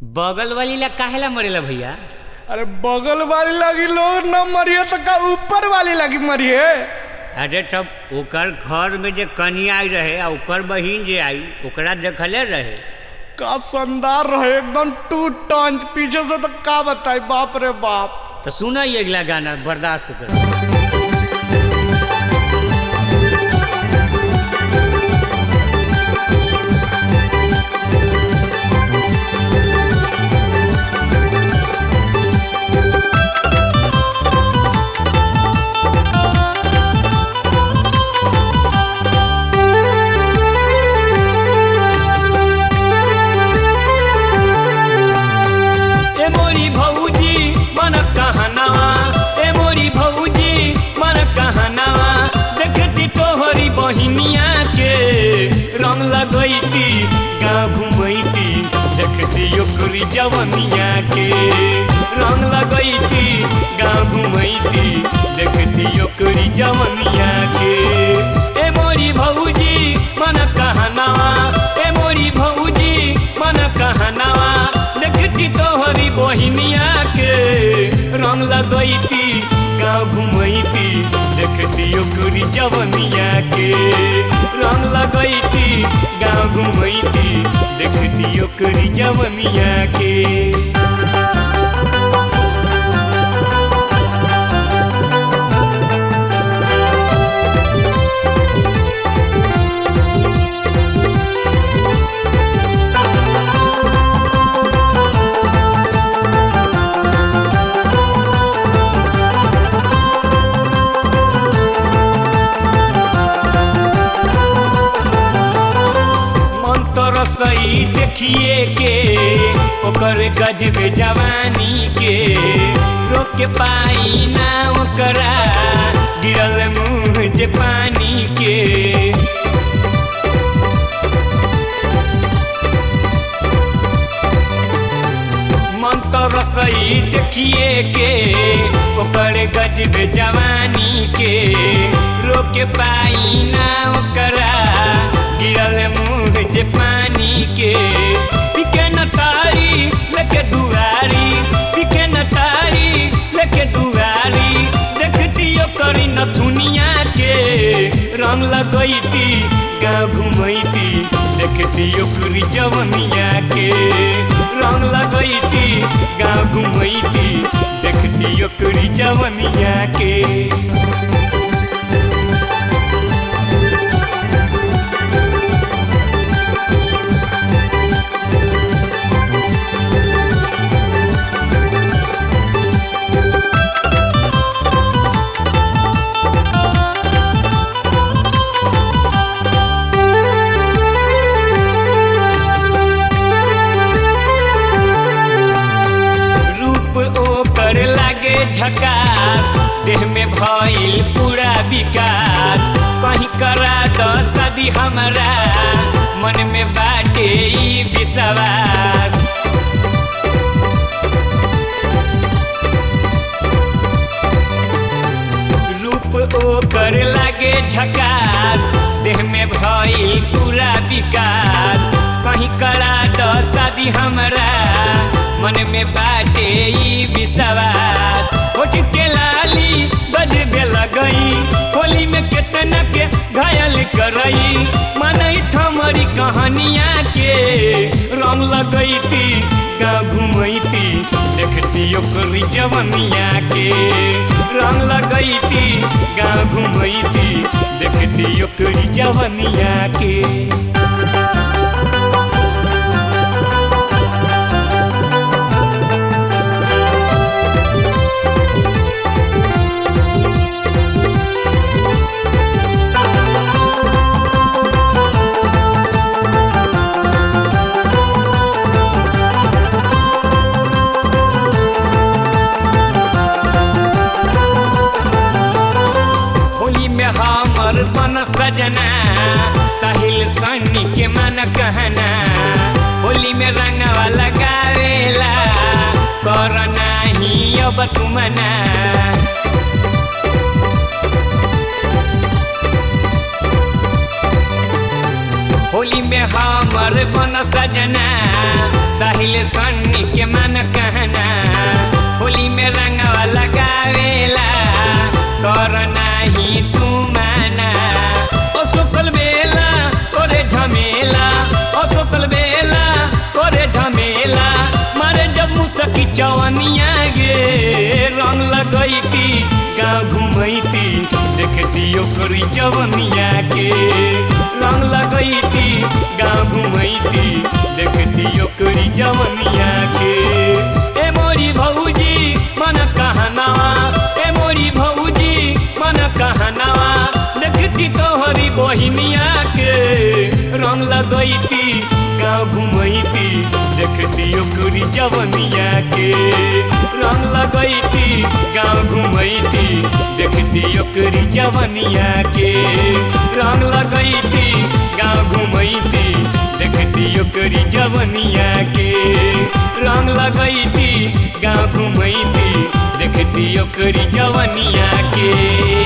बगल वाली ला काहेला मरेला भैया अरे बगल वाली लगी लोग न मरिए तो का ऊपर वाली लगी मरिए अरे तब ओकर घर में जे कनिया आई रहे आ ओकर बहिन जे आई ओकरा देखले रहे का शानदार रहे एकदम टू टंच पीछे से तो का बताई बाप रे बाप तो सुना ये अगला गाना बर्दाश्त कर ए मोरी भौजी मन कहनावा ए मोरी भौजी मन कहनावा देखती तोहरी बहिनिया के रंग लगैती गाँव घुमैती देखती ओकरी जवनिया के रंग लगैती गाँव घुमैती देखती ओकरी जवनिया के ए मोरी भौजी मन कहनावा ए मोरी भौजी मन कहनावा देखती तोहरी बहिनिया के रंग लगैती गाँव घुमैती देखती ओकरी जवनिया के रंग लगैती गाँव घुमैती देखती ओकरी जवनिया के मन तो सही देखिए के ओकर गजबे जवानी के रोक के पाई ना ओकरा गिरल मुँह जे पानी के मन तो रसई देखिए के ओकर गजबे जवानी के रोक के पाई ना ओकरा गिरल मुँह जे पानी के पिके न तारी लेके दुआरी पिके न तारी लेके दुआरी देखती ओकरी न दुनिया के रंग लगैती गाँव घुमैती देखती ओकरी जवनिया के रंग लगैती गाँव घुमैती देखती ओकरी जवनिया के रूप ओकर लागे झकास देह में भइल पूरा विकास कहीं करा दो शादी हमारा मन में बाटे ई विश्वास रूप ओकर लागे झकास देह में भइल पूरा विकास कहीं करा दो शादी हमरा मन में बाटे ई विश्वास होठ के लाली बजबे लगई होली में केतना के घायल करई मनई थमरी कहानिया के रंग लगैती गाँव घुमैती देखती ओकरी जवनिया के रंग लगैती गाँव घुमैती देखती ओकरी जवनिया के होली में हमर बन सजना साहिल सन्नी के मन कहना होली में रंगवा लगावेला कर नाही अब तुमना होली होली में हमर बन सजना साहिल सन्नी के मन कहना होली में रंगवा लगावेला कर नाही तू माना ओ सुकल बेला करे झमेला ओ सुकल बेला करे झमेला मारे जब मुसकी चवनिया गे रंग लगैती गाँव घुमैती देखती ओकरी जवनिया के रंग लगैती गाँव घुमैती देखती ओकरी जवनिया के ए मोरी भौजी मन कहनावा ए मोरी भौजी मन कहनावा देखती तोहरी बहिनिया के रंग लगैती गाँव घुमैती देखती ओकरी जवनिया के रंग लगैती गाँव घुमैती देखती ओकरी जवनिया के रंग लगैती गाँव घुमैती देखती ओकरी जवनिया के रंग लगैती गाँव घुमैती देखती ओकरी जवनिया के